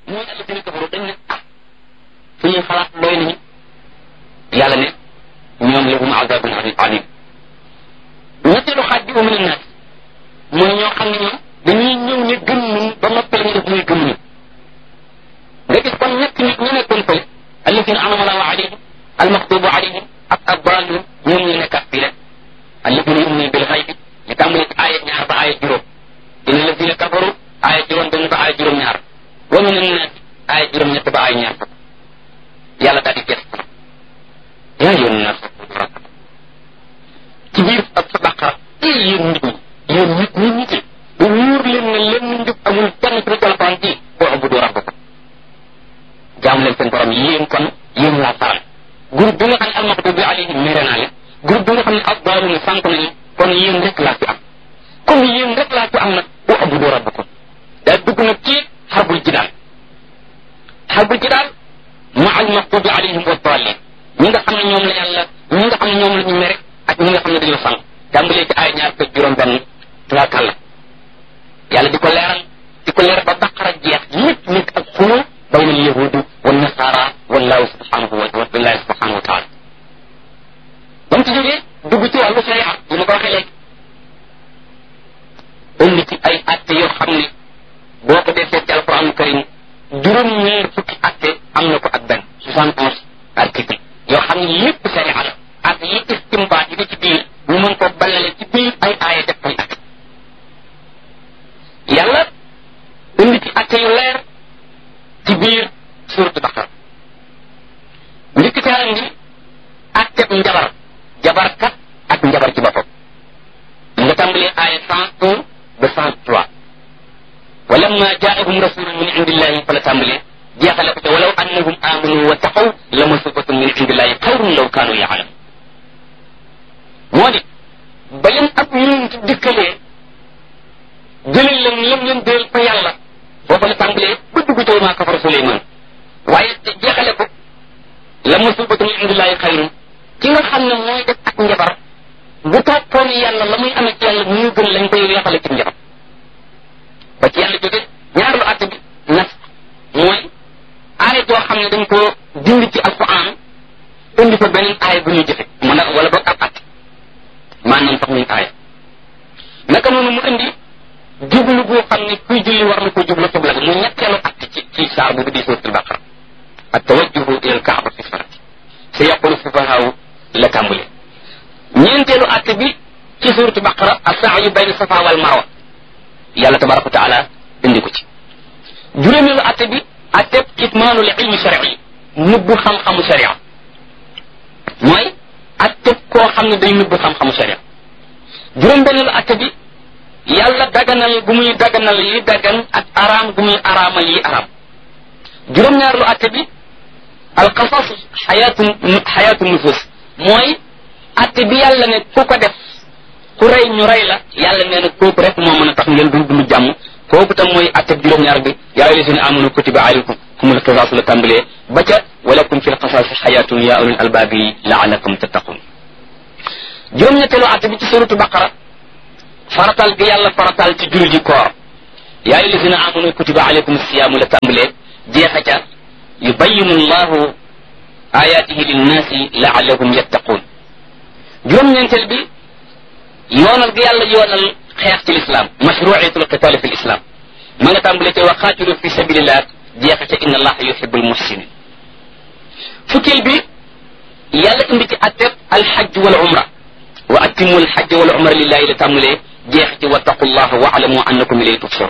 mooy alladina kafaru dañ ne ah suñuy xalaat doy nañu yàlla ne ñoom lahum azabun alim ñetteelu xaaj bi min annaas mooy ñoo xam ne ñoom dañuy ñëw ne gëm nañ ba noppal ñu def muy gëm nañ nga gis kon ñett nit ñu nekkoon fële alladina anama allahu alayhim almaxtubu alayhim ak addalun ñoom ñu nekkaat fii rek alladina yuminuna bil xaybi ñu tàmbali ci aaya ñaar ba aaya juróom dina alladina kafaru aaya juróom benn ba aaya juróom ñaar wa min annaas aaya juróom ñett ba aaya ñaar fukk yàlla daal di gëstu yaa yoon naas ci biir ak sa baqara ay yéen nit ñi yéen nit ñi nit ñi bu wóor leen ne lenn njub amul kenn ci alquran ji boo ubudu rabbakum jaam leen seen borom yéen kon yéen laa faral groupe bi nga xam ne almaxdubi alayhim mere naa leen groupe bi nga xam ne addaaluna sànq nañu kon yéen rek laa fi am comme yéen rek laa fi am nag boo ubudu rabbakum daa dugg nag ci xarbul jidaal xarbul jidaal ma almaxdubi alayhim wa daalin ñi nga xam ne ñoom la yàlla ñi nga xam ne ñoom la ñu mere ak ñi nga xam ne dañoo sànq tàmbalee ci ay ñaar fekk juróom benn tubaarkàlla yàlla di ko leeral di ko leeral ba baqara jeex lépp nekk ak xuloo bayna al yahudi wa nasara wallahu subhanahu wa billahi subhanahu wa taala ba mu ci jógee dugg ci wàllu sharia li ma ko waxee léegi indi ci ay atte yoo xam ne boo ko defee ci alquran karim juróom ñeer fukki atte am na ko ak benn soixante onze article yoo xam ne lépp sharia la ak yi istimbaat yi ci biir ñu mën ko ballale ci biir ay aaya def koy atte yàlla indi ci atte yu leer ci biir suuratu baqara njëkk ca indi atteb njabar jabarkat ak njabar ci boppam nga tàmbalee aaya cent un ba cent trois walamma jaahum rasulun min indillahi fa la tàmbalee jeexale ko te walaw annahum amanu wa taqaw la masubatun min indillahi xayrun law kaanu yaalamun moo di ba leen ab yonent dikkalee jëlal leen lam leen déel fa yàlla foofa la tàmbalee ba dugg ci maa kafara Suleymaan waaye te jeexale ko la masubatu min indillahi xayrun ki nga xam ne mooy def ak njabar bu toppoon yàlla la muy amee ci yàlla muy gën lañ koy weexale ci njabar ba ci yàlla jóge ñaareelu àtte bi nas mooy aaya joo xam ne dañ ko dindi ci alquran indi fa beneen aaya bu ñuy jëfe mu ne wala boog ab àtte maanaam sax muy aaya naka noonu mu indi jublu boo xam ne kuy julli war na ko jublu xibla bi mu ñetteelu àtte ci ci saar bu di suuratul baqara ak tawajjuhu ila alkaaba fi salati sa yaqulu sufahaaw la tàmbule ñeenteelu àtte bi ci suuratu baqara asaayu bayna safa wal marwa yàlla tabaraka wa taala indi ko ci juróomeelu àtte bi àtte kitmaanul ilmi shari nëbbu xam-xamu sharia mooy àtte koo xam ne day nëbbu xam-xamu sharia juróom-benneelu àtte bi yàlla daganal gu muy daganal yi dagan ak araam gu muy araamal yi araam juróom-ñaareelu àtte bi alqasas xayaatu xayaatu nufus mooy àtte bi yàlla ne ku ko def ku rey ñu rey la yàlla nee na kooku rek moo mën a tax ngeen dund dund jàmm kooku tam mooy àtte bi juróom-ñaar bi yaa ayyuha llazina amanu kutiba alaykum kumul qisas la tàmbalee ba ca walakum fi lqasasi xayaatun ya ulul albaabi laalakum tattaqun juróom-ñetteelu àtte bi ci suratu baqara faratal gi yàlla faratal ci julli ji koor yaa ayyuha llazina amanu kutiba alaykum siyaamu la tàmbalee jeexa ca yubayinu llahu ayatihi linnaasi laallahum yattaqun juróom-ñeenteel bi yoonal gi yàlla yoonal xeex ci lislaam mashruiyatul qitaali fi lislaam ma nga tàmbale te wa qaatilu fi sabilillah jeexa ca inna allaha yuhibu almuhsinin fukkeel bi yàlla indi ci atteb alxajj wal umra wa atimu alxajj wal umra lillahi la tàmbalee jeex ci wattaqullaha wa alamu annakum ilayhi tuhsharun